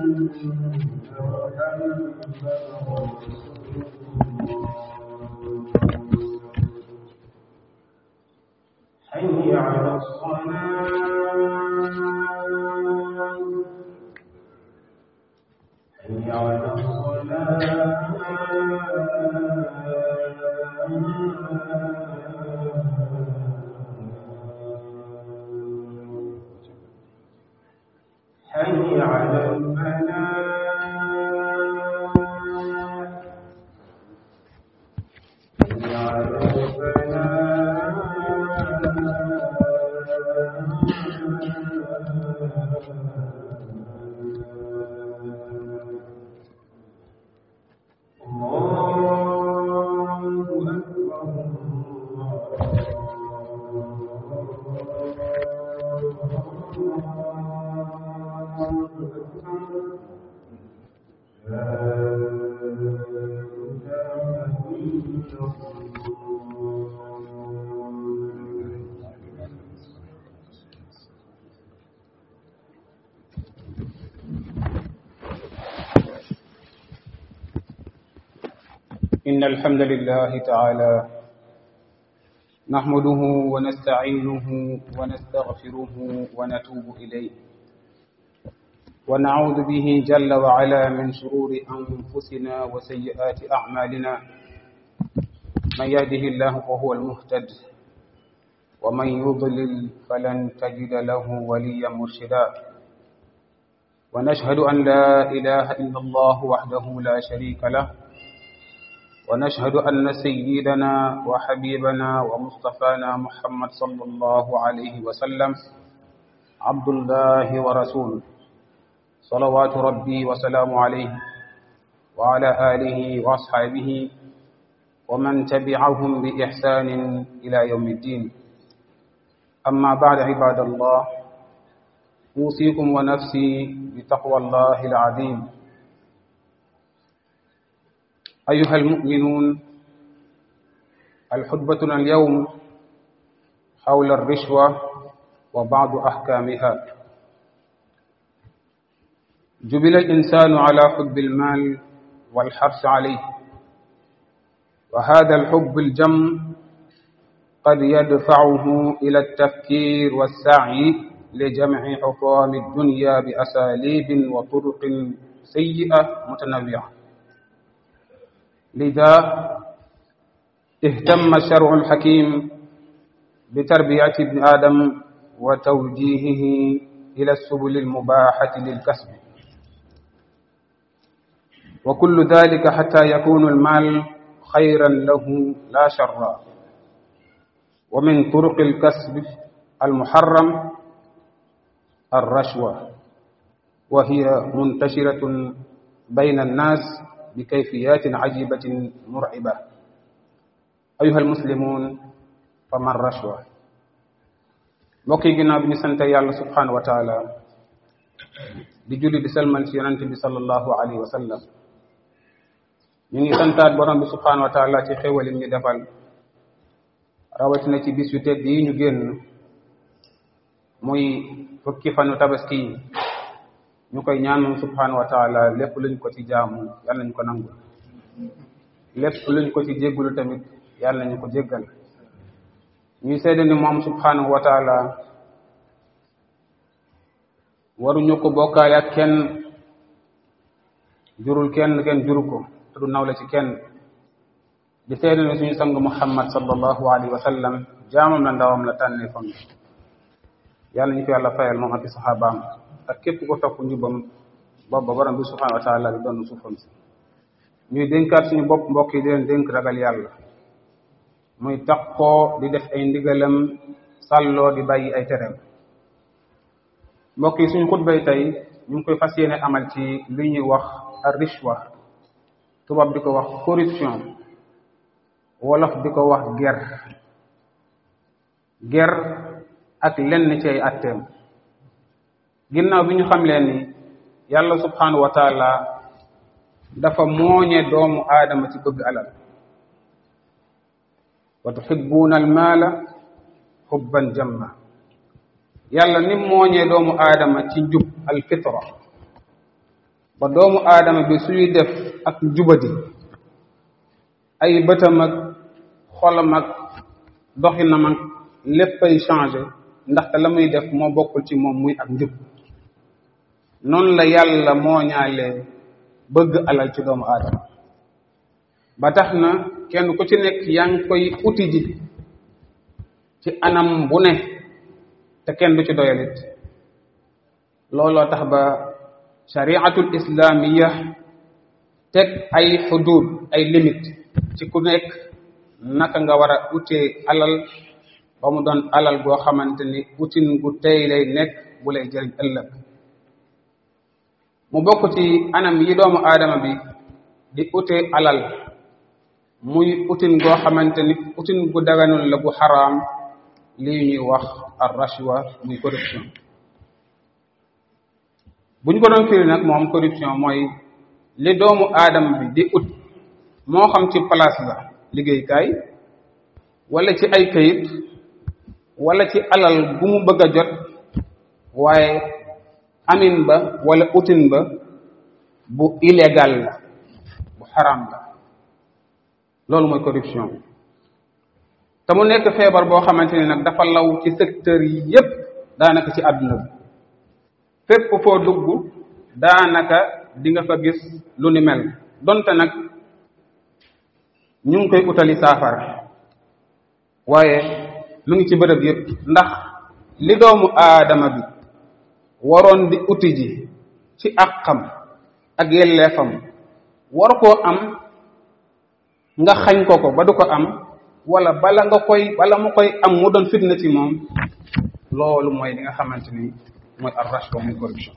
حي على الصلاة حي على الصلاة حي على الفلاح حي على الفلاح الله أكبر الله أكبر لا إله إلا الله إن الحمد لله تعالى نحمده ونستعينه ونستغفره ونتوب إليه ونعوذ به جل وعلا من شرور أنفسنا وسيئات أعمالنا من يهده الله فهو المهتد ومن يضلل فلن تجد له وليا مرشدا ونشهد أن لا إله إلا الله وحده لا شريك له ونشهد أن سيدنا وحبيبنا ومصطفانا محمد صلى الله عليه وسلم عبد الله ورسوله صلوات ربي وسلام عليه وعلى آله وأصحابه ومن تبعهم بإحسان إلى يوم الدين أما بعد عباد الله أوصيكم ونفسي بتقوى الله العظيم أيها المؤمنون الحدبتنا اليوم حول الرشوة وبعض أحكامها جبل الإنسان على حب المال والحرص عليه وهذا الحب الجم قد يدفعه إلى التفكير والسعي لجمع حطام الدنيا بأساليب وطرق سيئة متنوعة لذا اهتم الشرع الحكيم بتربية ابن آدم وتوجيهه إلى السبل المباحة للكسب وكل ذلك حتى يكون المال خيرا له لا شرا ومن طرق الكسب المحرم الرشوة وهي منتشرة بين الناس بكيفيات عجيبة مرعبة أيها المسلمون فما الرشوة mbokk yi ginnaaw bi ñu sant yàlla subhanahu wa taala di julli di salmal ci yonente bi sallallahu alayhi wa sallam ñu ngi santaat borom bi subhanahu wa taala ci xéwal yi ñu defal rawatina ci bis yu tedd yi ñu génn muy fukki fanu tabaski yi ñu koy ñaan moom subhanahu wa taala lépp luñ ko ci jaamu yàlla nañ ko nangul lépp luñ ko ci jéggulu tamit yàlla nañu ko jéggal ñuy seede ni moom subhanahu wa taala waruñu ko bokkaale ak kenn jurul kenn kenn juru ko te du nawle ci kenn di seede ni suñu sang muhammad sallallahu alayhi wa sallam jaamam la ndawam la tànnee fam yàlla ñu ko yàlla fayal moom ak i saxaabaam ak képp ko topp njubam booba borom bi subhanahu wa taala di doon suufam si ñuy dénkaat suñu bopp mbokk yi di leen dénk ragal yàlla muy taqoo di def ay ndigalam sàlloo di bàyyi ay tereem mbokk yi suñu xutbay tey ñu ngi koy fas yéene amal ci li ñuy wax rishwa tubaab di ko wax corruption wolof di ko wax ger ger ak lenn ci ay atteem ginnaaw bi ñu xam leen ni yàlla subhanahu wa taala dafa mooñe doomu aadama ci bëgg alal wa tuhibbuuna almaala hubban jamma yàlla ni mooñee doomu aadama ci njub alfitra ba doomu aadama bi suy def ak njubadi ay bëtam ak xolam ak doxinam ak léppay changé ndaxte la muy def moo bokkul ci moom muy ak njub noonu la yàlla moo ñaalee bëgg alal ci doomu aadama ba tax na kenn ku ci nekk yaa ngi koy uti ji ci anam bu ne te kenn du ci doyalit looloo tax ba shariatul islamiya teg ay xudud ay limite ci ku nekk naka nga war a utee alal ba mu doon alal goo xamante ni utin gu tey lay nekk bu lay jëriñ ëllëg mu bokk ci anam yi doomu aadama bi di utee alal muy utin goo xamante ni utin gu daganul la gu xaraam lii ñuy wax ar rashwa muy corruption bu ñu ko doon firi nag moom corruption mooy li doomu aadama bi di ut moo xam ci place la liggéeykaay wala ci ay kayit wala ci alal bu mu bëgg a jot waaye amin ba wala utin ba bu illégal la bu xaraam la loolu mooy corruption te mu nekk feebar boo xamante ni nag dafa law ci secteur yi yépp daanaka ci àdduna bi fépp foo dugg daanaka di nga fa gis lu ni mel donte nag ñu ngi koy utali saafara waaye lu ngi ci bërëb yépp ndax li doomu aadama bi waroon di uti ji ci àqam ak yelleefam war koo am nga xañ ko ko ba du ko am wala bala nga koy bala mu koy am mu doon fitna ci moom loolu mooy li nga xamante ni mooy ar rashwa muy corruption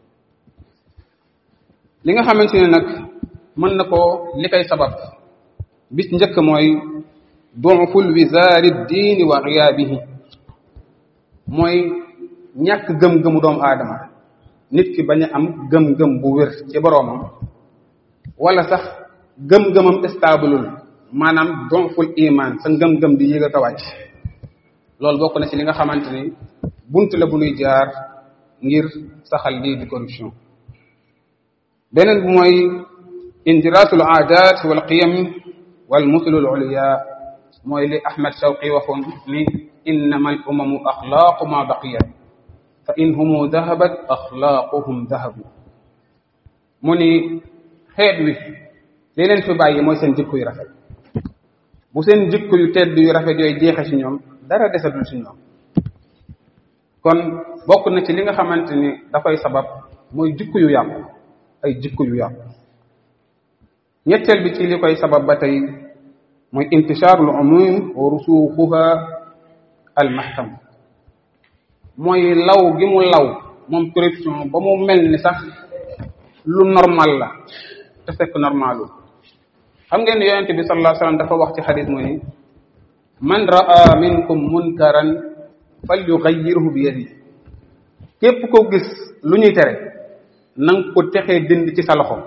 li nga xamante ne nag mën na koo li koy sabab bis njëkk mooy du'ful wizaari diini wa ghiyaabihi mooy ñàkk gëm-gëmu doomu aadama nit ki bañ a am gëm-gëm bu wér ci boroomam wala sax gëm-gëmam staabulul maanaam du'ful iman sa ngëm-gëm di yéeg a wàcc loolu bokk na ci li nga xamante ni bunt la bu nuy jaar ngir saxal lii di corruption beneen bi mooy indiraasul aadat wal qiyam wal musulul uliya mooy li Ahmad Shawqi waxoon ni innama al umamu axlaaqu ma baqiyat fa in humu dahabat axlaaquhum dahabu mu ni xeet wi li leen fi bàyyi mooy seen jikko yu rafet bu seen jikko yu tedd yu rafet yooyu jeexe ci ñoom dara desatul ci ñoom kon bokk na ci li nga xamante ni dafay sabab mooy jikko yu yàqu ay jikko yu yàqu ñetteel bi ci li koy sabab ba tey mooy intishaarul umum wa rusuuxuha al mahkam mooy law gi mu law moom corruption ba mu mel ni sax lu normal la te fekk normalul xam ngeen ne yonente bi sallallahu alayhi wasallam dafa wax ci xadis mu ni man raa minkum munkaran falyughayyirhu bi yadihi képp ko gis lu ñuy tere nanga ko texee dind ci sa loxo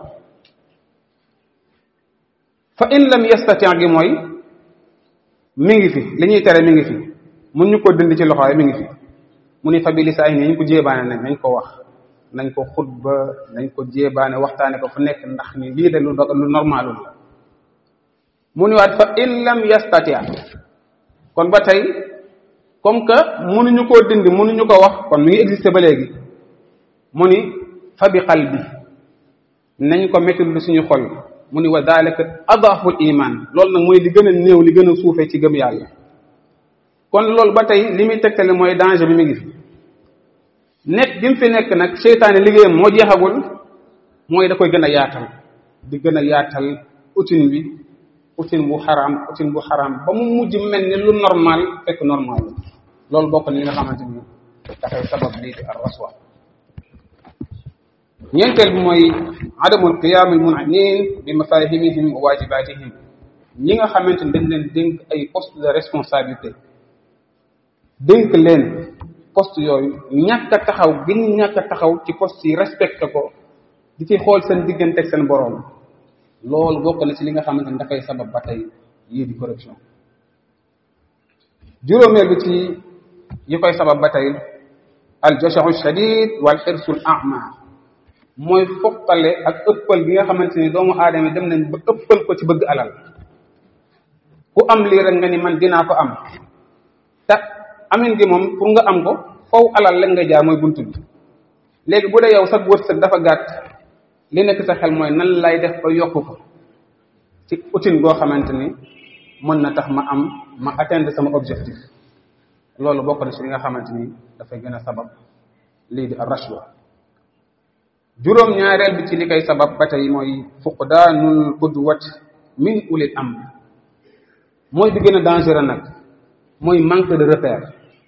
fa in lam yastati gi mooy mi ngi fi li ñuy tere mi ngi fi mun ñu ko dind ci loxo mi ngi fi mu ni fa bi lisaani nañ ko jéebaane nañ nañ ko wax nañ ko xutba nañ ko jéebaane waxtaane ko fu nekk ndax ni lii de lu lu normalul la mu ni waat fa in lam yastati kon ba tey comme que mënuñu koo dindi mënuñu ko wax kon mi ngi existé ba léegi mu ni fa bi qalbi nañ ko métti lu suñu xol mu ni wa dalika adaful iman loolu nag mooy li gën a néew li gën a suufee ci gëm yàlla kon loolu ba tey li muy tegtale mooy danger bi mi ngi fi nekk gi mu fi nekk nag seytaane liggéeyam moo jeexagul mooy da koy gën a yaatal di gën a yaatal utin bi utin bu xaraam utin bu xaraam ba mu mujj mel ni lu normal fekk normal loolu bokk na li nga xamante ni dafay sabab lii di ar raswa ñeenteel bi mooy adamul qiyaam al mun'inin bi mafahimihim wa wajibatihim ñi nga xamante ni dañ leen dénk ay poste de responsabilité dénk leen poste yooyu ñàkk a taxaw gën ñàkk a taxaw ci poste yi respecté ko di ci xool seen diggante ak seen boroom loolu bokk na ci li nga xamante ni dafay sabab ba tey yii di corruption juróomeel bi ci yi koy sabab ba tey al jashahu shadid wal xirsul a'ma mooy foqale ak ëppal gi nga xamante ni doomu aadama dem nañ ba ëppal ko ci bëgg alal ku am lii rek nga ni man dinaa ko am te amin gi moom pour nga am ko faw alal la nga jaar mooy bunt bi léegi bu dee yow sa wërsëg dafa gàtt li nekk sa xel mooy nan lay def ba yokk ko ci outil goo xamante ni mën na tax ma am ma atteindre sama objectif loolu bokk na ci li nga xamante ni dafay gën a sabab lii di ar-rashwa juróom ñaareel bi ci li koy sabab ba tey mooy fuqdaanul qudwat min ulil amr mooy bi gën a dangereux nag mooy manque de repère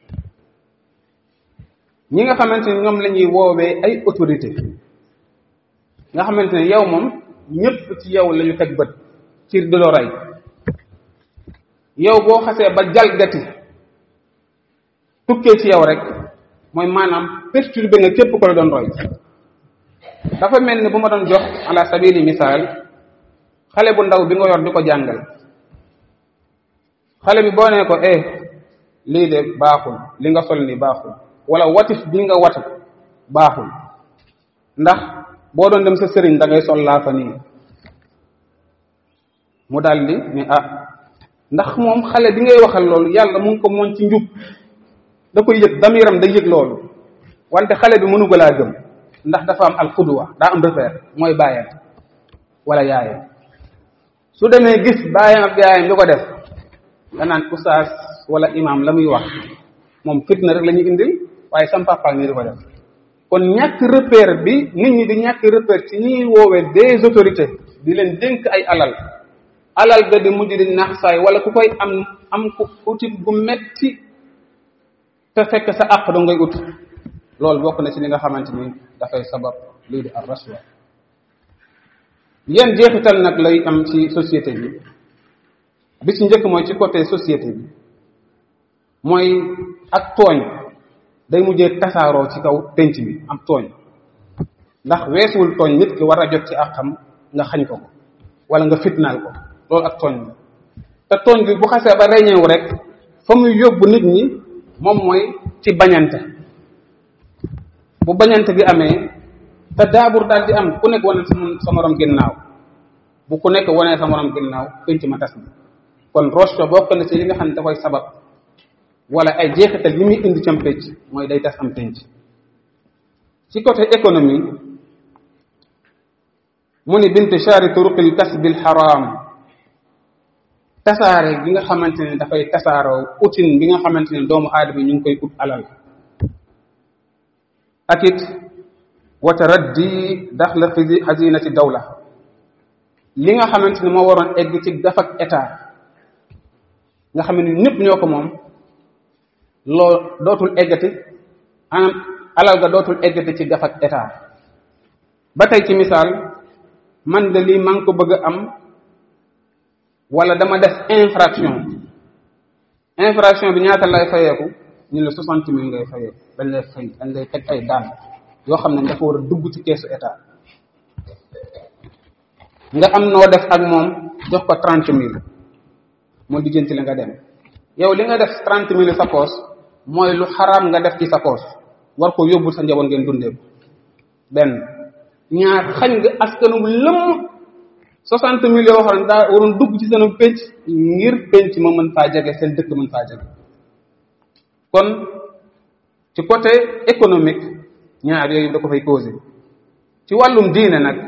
ñi nga xamante ni ñoom la ñuy woowee ay autorité nga xamante ne yow moom ñëpp ci yow la ñu teg bët ci di lo rey yow boo xasee ba jalgati tukkee ci yow rek mooy maanaam perturbé nga képp ko la doon roy dafa mel ni bu ma doon jox ala sabili misaal xale bu ndaw bi nga yor di ko jàngal xale bi boo nee ko eh lii de baaxul li nga sol ni baaxul wala watif bi nga watu baaxul ndax boo doon dem sa sëriñ da ngay sol laa fa nii mu daldi ni ah ndax moom xale bi ngay waxal loolu yàlla mu ngi ko moon ci njub da koy yëg damiram day yëg loolu wante xale bi mënu ko laa gëm ndax dafa am al qudwa daa am repère mooy baayam wala yaayam su demee gis baayam ak yaayam di ko def nga naan oustaz wala imam la muy wax moom fitna rek la ñuy indil waaye sam papa nii di ko def kon ñàkk repère bi nit ñi di ñàkk repère ci ñuy woowee des autorités di leen dénk ay alal alal ga di mujj di nax saay wala ku koy am am ku utit gu metti te fekk sa àq da ngay ut loolu bokk na ci li nga xamante ni dafay sabab lii di ar rashwa yan jeexital nag lay am ci société bi bi ci njëkk mooy ci côté société bi mooy ak tooñ day mujjee tasaaroo ci kaw penc bi am tooñ ndax weesuwul tooñ nit ki war a jot ci àqam nga xañ ko ko wala nga fitnaal ko loolu ak tooñ la te tooñ bi bu xasee ba reñewu rek fa muy yóbbu nit ñi moom mooy ci bañante bu bañante gi amee te daabur daal di am ku nekk wane sa morom ginnaaw bu ku nekk wane sa morom ginnaaw penc ma tas na kon roche bokk na ci li nga xam ne da koy sabab wala ay jeexital yi muy indi cam penc mooy day tas am penc ci côté économie mu ni bintishaari turuqil kasbil xaraam tasaare bi nga xamante ne dafay tasaaroo utin bi nga xamante ne doomu aadama ñu ngi koy ut alal ak it wa taraddi daxla fi xazinati dawla li nga xamante ne moo waroon egg ci gafak état nga xam ne ñëpp ñoo ko moom loo dootul eggati anam alal ga dootul eggati ci gafak état ba tey ci misaal man de lii maa ngi ko bëgg a am wala dama def infraction infraction bi ñaata lay fayeeku ñu la soixante mille ngay fayeeku dañ lay fay dañ lay teg ay daan yoo xam ne dafa war a dugg ci keesu état nga am noo def ak moom jox ko trente mille moo lijjanti la nga dem yow li nga def trente mille sa poos mooy lu xaraam nga def ci sa poos war ko yóbbul sa njaboot ngeen dundee ko benn ñaar xañ nga askanu lëmm soixante mille yoo xam ne daa waroon dugg ci seen penc ngir penc ma mën faa jege seen dëkk mën faa jege kon ci côté économique ñaar yooyu da ko fay causé ci wàllum diine nag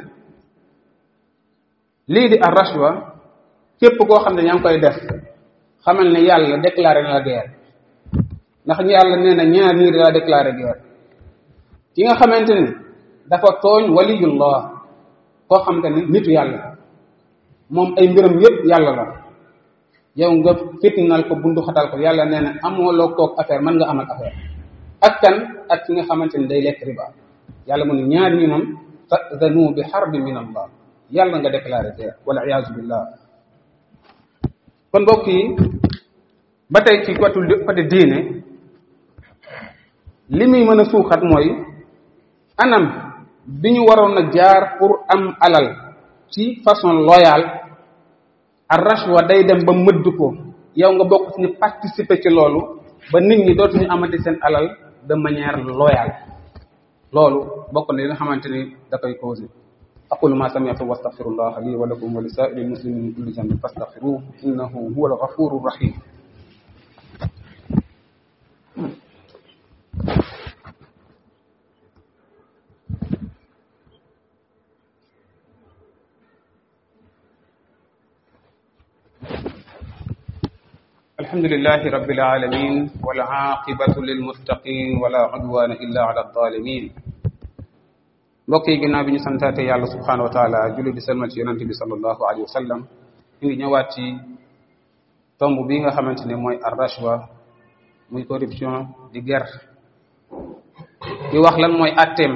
lii di ar rashwa képp koo xam ne ñaa ngi koy def xamal ne yàlla déclaré na la guerre ndax yàlla nee na ñaar ñii la déclaré guerre ki nga xamante ne dafa tooñ waliyullah koo xamante ne nitu yàlla moom ay mbiram yépp yàlla la yow nga fitnal ko bundu xatal ko yàlla nee na amoo loo koog affaire mën nga amal affaire ak kan ak ki nga xamante ne day lekk riba yàlla mu ne ñaar ñi moom tazanu bi xarbi min allah yàlla nga déclaré guerre wala iyaazu billah kon mbokk yi ba tey ci côté côté diine li muy mën a suuxat mooy anam bi ñu waroon a jaar pour am alal ci façon loyale ar rashwa day dem ba mëdd ko yow nga bokk ci ñu participer ci loolu ba nit ñi dootuñu amati seen alal de manière loyale loolu bokk na li nga xamante ni da koy causé aqulu ma sami'tu wa astaghfirullah li wa lakum wa li sa'iril muslimin min kulli dhanbin fastaghfiruhu innahu huwal ghafurur rahim الحمد لله رب العالمين والعاقبة للمتقين ولا عدوان إلا على الظالمين mbokk yi ginnaaw bi ñu santaate yàlla subhanahu wa taala julli di selmal ci yonante bi sallallahu alayhi wa sallam ñu ngi ñëwaat ci tomb bi nga xamante ne mooy ar rashwa muy corruption di ger di wax lan mooy atteem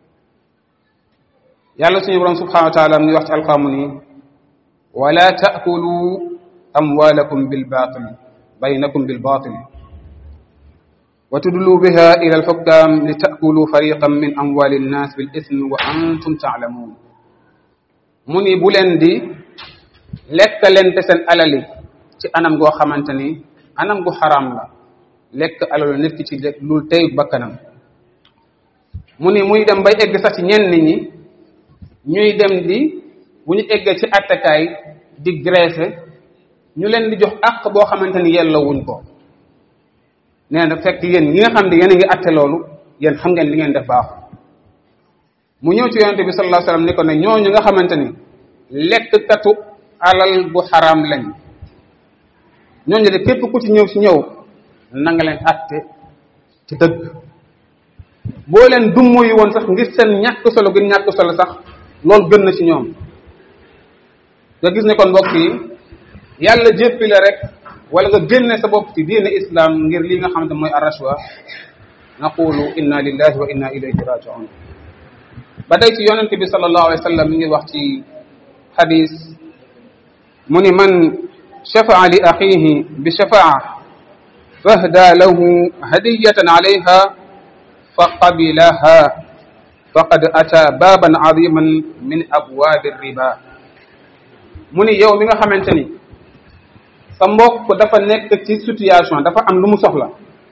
yàlla suñu borom subhanahu wa taala mu ngi wax ci alqaamu ni wala taakulu amwalakum bil batil baynakum bil batil wa tudlu biha ila alxukam li taakulu fariqan min amwali nnas bil ismi wa antum taalamuun mu ni bu leen di lekkalente seen alali ci anam goo xamante ni anam gu xaraam la lekk alalu nit ki ci lul tey bakkanam mu ni muy dem bay egg sax ci ñenn ñi ñuy dem di bu ñu eggee ci attakaay di graisser ñu leen di jox àq boo xamante ni yella wuñ ko nee na fekk yéen ñi nga xam ne yéen a ngi atte loolu yéen xam ngeen li ngeen def baaxul mu ñëw ci yonente bi sallallahu alayhi wasallam ni ko ne ñooñu nga xamante ni lekkkatu alal bu xaraam lañ ñooñu de képp ku ci ñëw ci ñëw na nga leen atte ci dëgg boo leen dummo yi woon sax ngir seen ñàkk solo gi ñàkk solo sax loolu gën na ci ñoom nga gis ne kon mbokk yi yàlla jéppi la rek wala nga génne sa bopp ci diine islam ngir li nga xamante mooy arrashwa naqulu inna lillahi wa inna ilayhi raji'un ba tey ci yonente bi sallallahu alayhi wa sallam mi ngi wax ci xadis mu ni man shafaa li axihi bi shafaa fahda lahu hadiyatan alayha fa qabilaha faqad ata baban aziman min abwaabi riba mu ni yow mi nga xamante ni sa mbokk dafa nekk ci situation dafa am lu mu soxla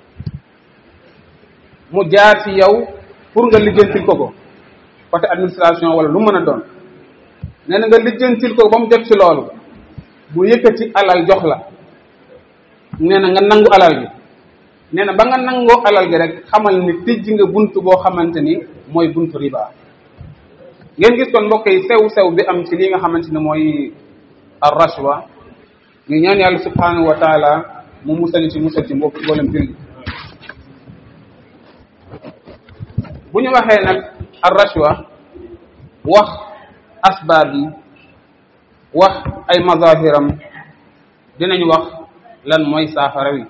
mu jaar ci yow pour nga lijjantil ko ko côté administration wala lu mën a doon nee na nga lijjantil ko ba mu jot ci loolu bu yëkkati alal jox la nee na nga nangu alal gi nee na ba nga nangoo alal gi rek xamal ni tijji nga bunt boo xamante ni mooy buntu riba ngeen gis kon mbokk yi sew sew bi am ci li nga xamante ni mooy ar rashwa ñu ñaan yàlla subhanahu wa taala mu musal ci musal ci mbokk mboolem julli bu ñu waxee nag ar rashwa wax asbaab yi wax ay mazahiram dinañ wax lan mooy saafara wi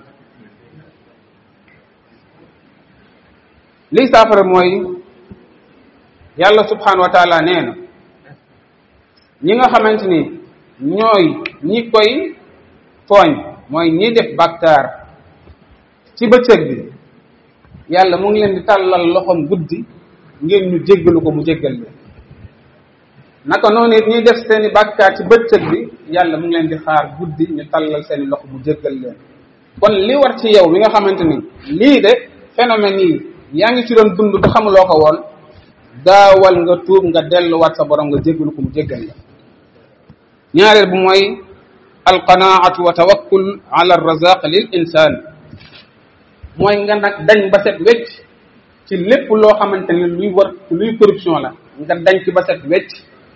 lii saafara mooy yàlla subhanahu wa taala nee na ñi nga xamante ni ñooy ñi koy tooñ mooy ñi def bàkkaar ci bëccëg bi yàlla mu ngi leen di tàllal loxoom guddi ngeen ñu jéggalu ko mu jéggal leen naka noonu it ñuy def seeni bàkkaar ci bëccëg bi yàlla mu ngi leen di xaar guddi ñu tàllal seeni loxo mu jéggal leen kon li war ci yow bi nga xamante ni lii de phénomène yi yaa ngi ci doon dund te xamuloo ko woon gaawal nga tuub nga delluwaat sa borom nga jéggalu ko mu jéggal la ñaareel bu mooy alqanaatu wa tawakkul ala razaq lil insaan mooy nga nag dañ ba set wecc ci lépp loo xamante ni luy war luy corruption la nga dañ ci ba set wecc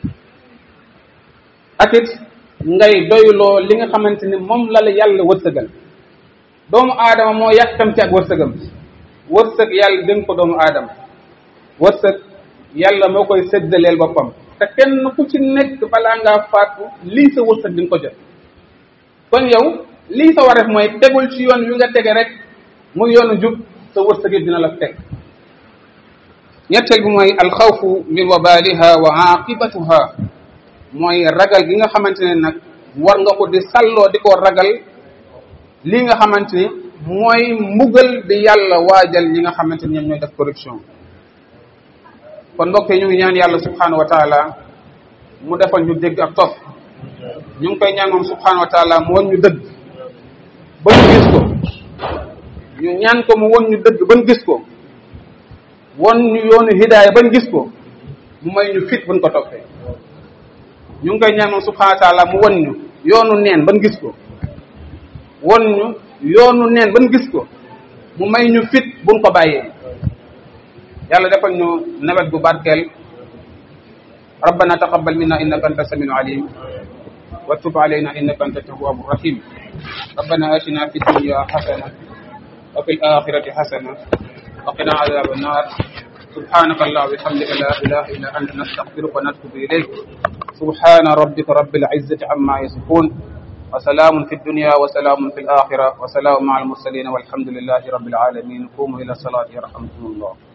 ak it ngay doyloo li nga xamante ni moom la la yàlla wërsëgal doomu aadama moo yàkkamti ak wërsëgam wërsëg yàlla dénk ko doomu aadama wërsëg yàlla moo koy séddaleel boppam te kenn ku ci nekk balaa ngaa faatu lii sa wërsëg di nga ko jot kon yow lii sa wareef mooy tegul ci yoon wi nga tege rek muy yoonu jub sa wërsëg yi dina la teg ñetteel bi mooy alxawfu min wabaliha wa aqibatuha mooy ragal gi nga xamante ne nag war nga ko di salloo di ko ragal lii nga xamante ni mooy mbugal bi yàlla waajal ñi nga xamante ni ñoom ñooy def corruption kon mbokk yi ñu ngi ñaan yàlla subhanahu wa taala mu defal ñu dégg ak topp ñu ngi koy ñaan moom subhanahu wa taala mu won ñu dëgg ba ñu gis ko ñu ñaan ko mu won ñu dëgg ba ñu gis ko won ñu yoonu hidaaya bañ gis ko mu may ñu fit buñ ko toppee ñu ngi koy ñaan moom subhanahu wa taala mu won ñu yoonu neen ban gis ko won ñu yoonu neen ban gis ko mu may ñu fit buñ ko bàyyee yàlla defal ñu nawet bu barkeel rabbana taqabbal minna innaka anta samiul alim wa tub alayna innaka anta tawwabur rahim rabbana atina fid dunya hasana wa fil akhirati hasana wa qina adhaban nar سبحانك اللهم وبحمدك لا اله الا انت نستغفرك ونتوب اليك سبحان ربك رب العزه عما يصفون وسلام في الدنيا وسلام في الاخره وسلام مع المرسلين والحمد لله رب العالمين قوموا الى الصلاه يرحمكم الله